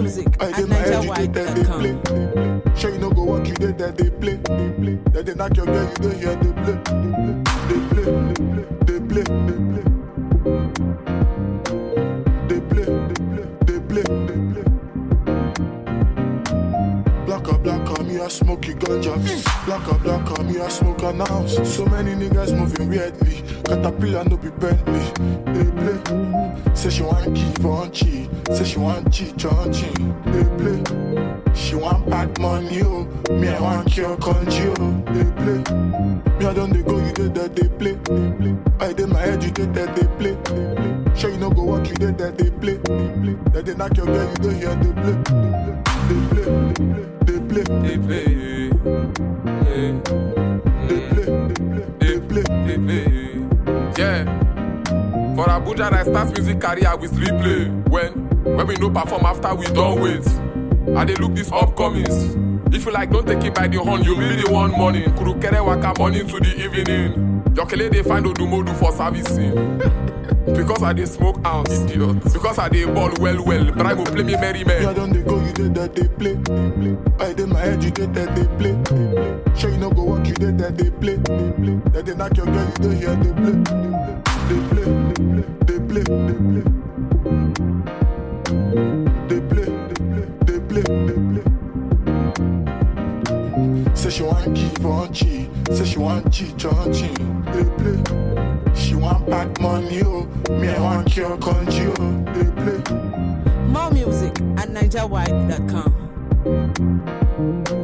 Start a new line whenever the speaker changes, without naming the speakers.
music
I
at
dey my head, you dey there, they play.
NigerWide.com.
Sure you no go work, you dey there, they play. Then they knock your girl, you dey hear they play. They play, they play, they play. They play, they play, they play. Black or black or me, I smoke you ganja. Black or black or me, I smoke an ounce. So many niggas moving weirdly. Caterpillar no be Bentley. They play. Say she want give on cheat. Say she want cheat on cheat. They play. She want bad money, oh. Me, I want cure country, oh. They play. Me, I don't they go, you did that, they play. I did my head, you did that, they play. Sure you no go work, you did that, they play. Then they knock your girl, you don't hear they play. They play, they play,
They play. Yeah.
they play, they play, they play.
They play. Yeah. For Abuja, I start music career with replay. When when we no perform after we don't wait. I dey look these upcomings. If you like, don't take it by the horn. You be the one morning. Kurukere waka morning to the evening. Yokele they find Odumodu for servicing. because I dey smoke ounce, idiot. Because I dey ball well well. Bribe will play me merry
Me, I
man.
don't they go, you did that, they play. I did my head, you did that, they play. Sure you no go work, you did that, they play. Then they knock your girl, you don't hear they play. They play, they play, they play. They play, they play, they play. Say she want give on cheat. Say she want cheat on cheat. They play. She want bad money, oh. Me, I want cure country, oh. They play.
More music at NigerWide.com.